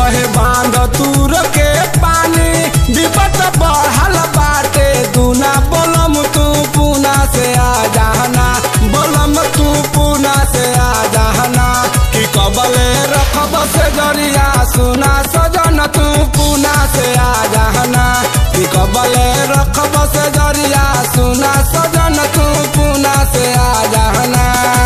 बहे बांध तूर के पानी विपत बढ़ल बाटे दूना बोलम तू पूना से आ जाना बोलम तू पूना से आ जाना कि कबले रखब से जरिया सुना सजन तू पूना से आ जाना कि कबले रखब से जरिया सुना सजन तू पूना से आ जाना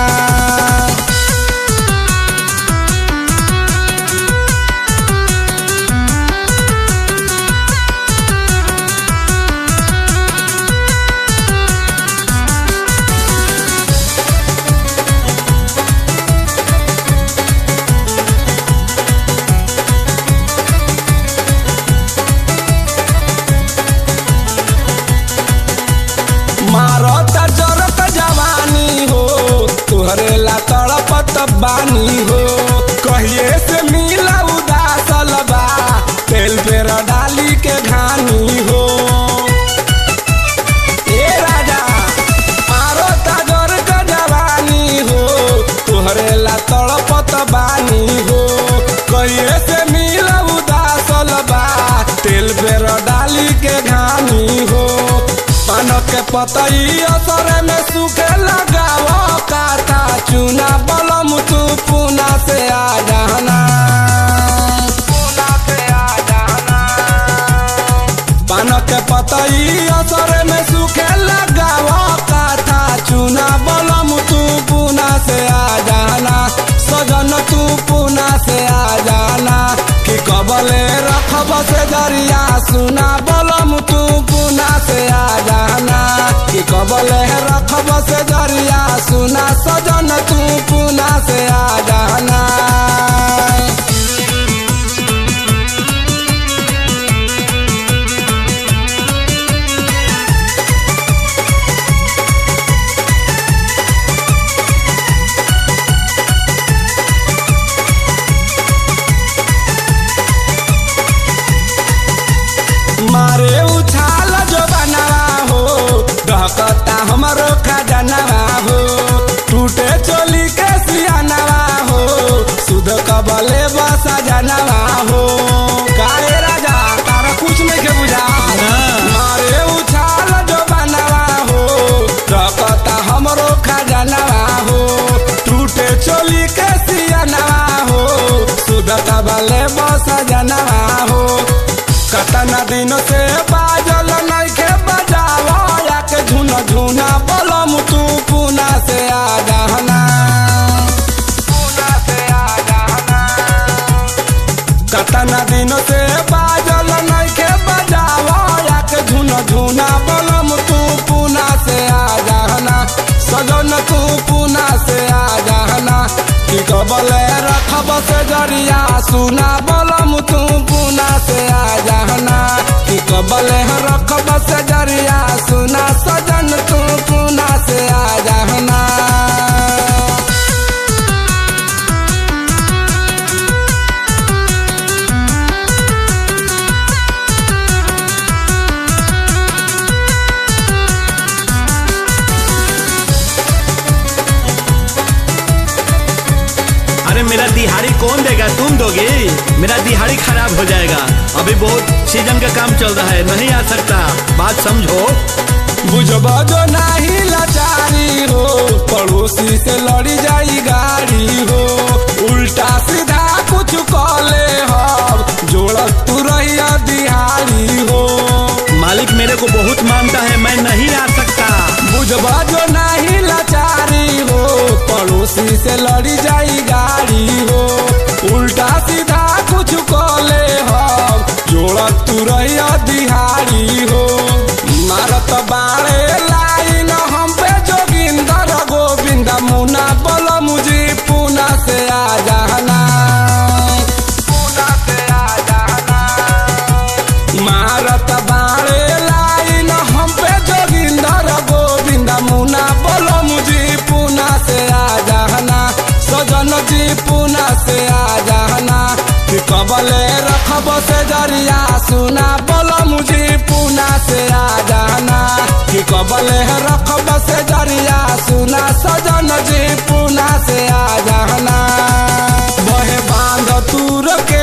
मारत जरत जवानी हो तुहरे ला तड़पत बानी हो कहिए से मिला उदासल बा तेल पेर डाली के घानी हो ए राजा मारत जरत जवानी हो तुहरे ला तड़पत बानी हो कहिए से मिला उदासल बा तेल पेर डाली के घानी हो पान के पतई असर में सूखे लगाव काता चूना बलम तू पूना से आ जाना पूना से आ जाना पान के पतई असर में सूखे लगाव काता चूना बलम तू पूना से आ जाना सजन तू पूना से आ जाना कि कबले रखब से जरिया सुना बलम तू पूना से आ जाना कि कबले रखब से जरिया सुना सजन तू पूना से आ जाना मारे उछाल जो बनवा हो डहकता हमरो खजनवा हो टूटे चोली के सियानवा हो सुध कबले बसा जनवा हो काहे राजा तारा कुछ नहीं के बुझा मारे उछाल जो बनवा हो डहकता हमरो खजनवा हो टूटे चोली के सियानवा हो सुध कबले बसा जनवा हो कतना दिन से बाजल नइखे बजावा या के झुना झुना बलम तू पूना से आ जाना पूना से आ जाना कतना दिन से बाजल नइखे बजावा या के झुना झुना बलम तू पूना से आ जाना सजन तू पूना से आ जाना कि कबले रखब से जरिया सुना बलम तू पूना से आ जाना कि कबले रखब से जरिया सुना सजन तू पूना से आ जाना अरे मेरा दिहाड़ी कौन देगा तुम दोगे मेरा दिहाड़ी खराब हो जाएगा अभी बहुत सीजन का काम चल रहा है नहीं आ सकता बात समझो बुझबा जो नहीं लाचारी हो पड़ोसी से लड़ी जाई गाड़ी हो उल्टा सीधा कुछ कॉले हो जोड़त तू रहिया दिहाड़ी हो मालिक मेरे को बहुत मानता है मैं नहीं आ सकता बुझबा जो नहीं लाचारी हो पड़ोसी से लड़ी जाई गाड़ी हो उल्टा सीधा कुछ कॉले हो जोड़त तू रहिया दिहाड़ी हो मारत बाड़े लाइन हम पे जोगिंदर गोविंद मुना बोल मुझे पूना से आ जाना पूना से आ जाना मारत बाड़े लाइन हम पे जोगिंदर गोविंद मुना बोलो मुझे पूना से आ जाना सजन जी पूना से आ जाना कि कबले रखब से जरिया सुना बोलो मुझे पूना से आ जाना कि कबले रखब से जरिया सुना सजन जी पूना से आ जाना बहे बांध तूर के